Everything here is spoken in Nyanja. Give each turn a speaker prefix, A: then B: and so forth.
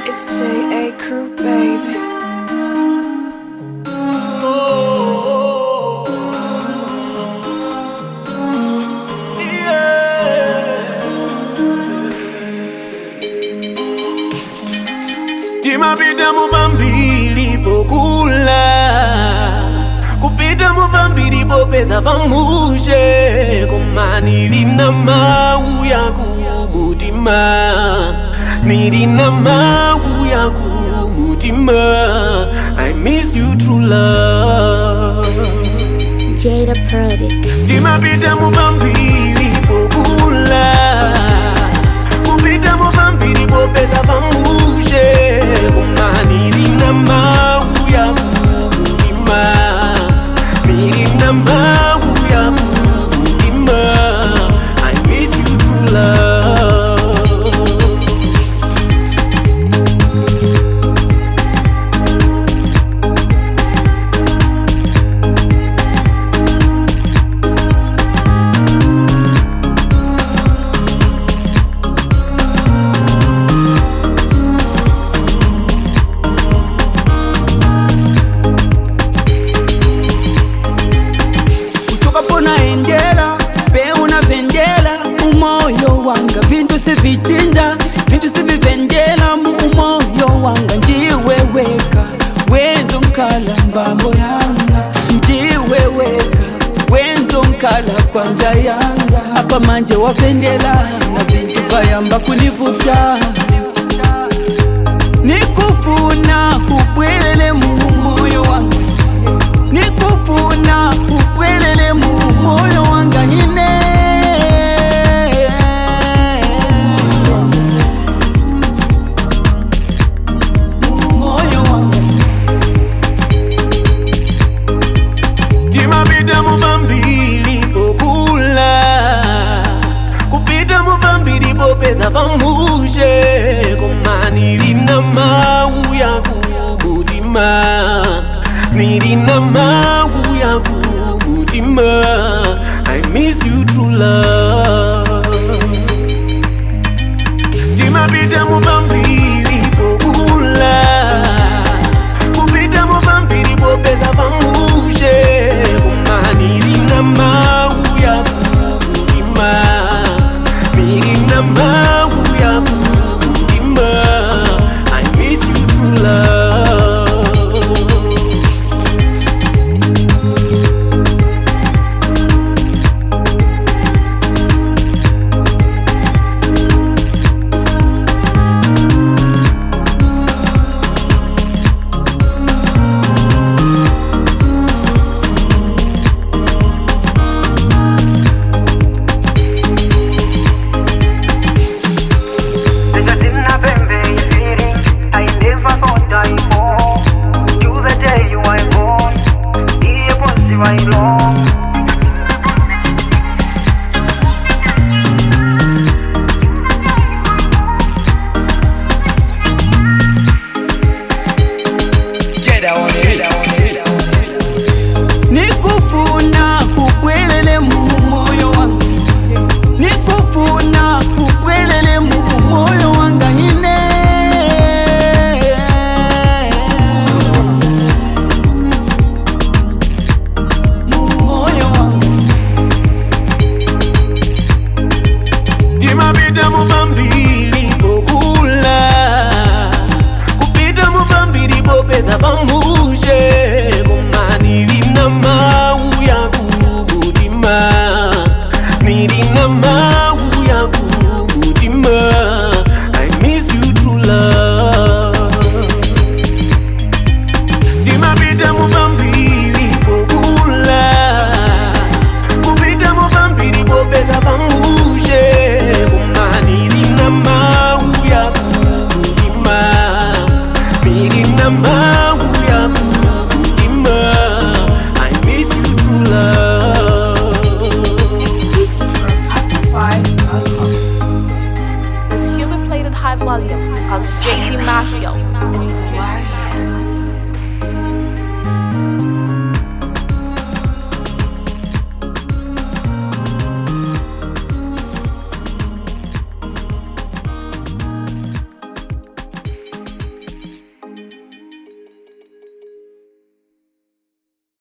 A: It's J.A. Crew, baby.
B: timapita muvambiri pokula kupita muvambiri popeza vamushe koma nilina mau ya kumutima nilina mau ya kumutima i miss you true love
A: Jada Product.
B: timapita muvambiri pokula kupita muvambiri popeza pamushe kumanirina mau ya kumutima mirina mau ya kumutima i miss you true love
C: kutoka pona endela pe unavendela umoyo wanga vintu sivichinja vintu sivivendela mu umoyo wanga ndiweweka wenzo nkala mbambo yanga ndiweweka wenzo nkala kwanja yanga apa manje wavendela na vintu vayamba kunivuta nikufuna kubwelele mu moyo wanga nikufuna upwelele mu moyo wanga ine Mu moyo wanga
B: timapita muvambiri pokula kupita muvambiri popeza pamushe koma nilina mau ya kumutima nilina mau ya kumutima i miss you true love timapita muvambiri pokula kupita muvambiri popeza pamushe kumanirina mau ya kumutima mirina mau ya kumutima i miss you true love
D: Because in November you feeling I never thought I fall To the day you were born Iye bonsi long
C: nikufuna upwelele mu moyo wanga nikufuna upwelele mu moyo wanga ine mu moyo wanga
B: timapita muvambiri pokula kupita muvambiri popeza pamushe kumanilina mau ya kumutima nilina mau ya kumutima i miss you true love timapita muvambiri pokula kupita muvambiri popeza pamushe kumanilina mau ya kumutima milina mau ya kumutima i miss you true love
A: Exclusive from Afro5.com.
E: It's human played at high volume, cause JT Mafia. It's the